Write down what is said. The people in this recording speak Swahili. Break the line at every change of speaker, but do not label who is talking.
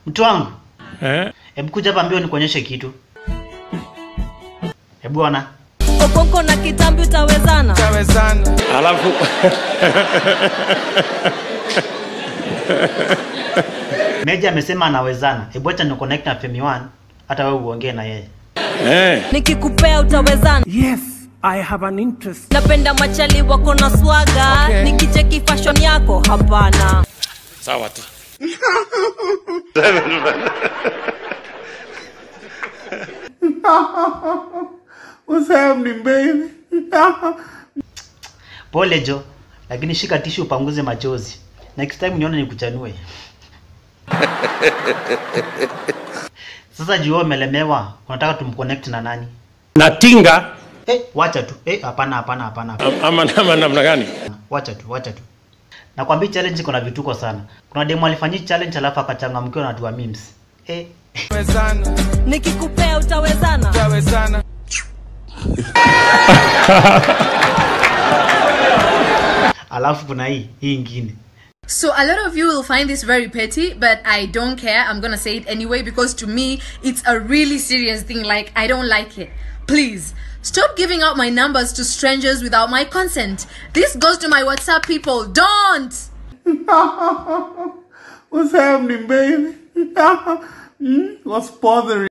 Mtu wangu,
Eh?
hebu kuja hapa mbio nikuonyeshe kitu. Hebu ona.
Okonko na kitambi utawezana
Alafu
Meja amesema anawezana. Hebu acha ni connect na Femi One, hata wewe uongee na yeye.
eh.
nikikupea utawezana
Yes, I have an interest.
napenda machali wako na swaga
Okay.
nikicheki fashion yako hapana
Sawa tu.
What's happening, baby?
Pole Jo, lakini shika tishu upanguze machozi. Next time nione nikuchanue. Sasa juu wewe umelemewa, unataka tumconnect na nani?
Natinga
Eh, wacha tu. Eh, hapana hapana hapana. hapana.
am- ama ama namna gani?
Wacha tu, wacha tu. Nakwambia challenge iko na vituko sana. Kuna demo alifanyia challenge alafu akachangamkiwa na watu wa memes. Eh,
nikikupea utawezana
alafu kuna hii, hii ingine.
So a lot of you will find this very petty, but I don't care. I'm gonna say it anyway because to me it's a really serious thing. Like I don't like it. Please stop giving out my numbers to strangers without my consent. This goes to my WhatsApp people. Don't.
What's happening, baby? Hmm? What's bothering?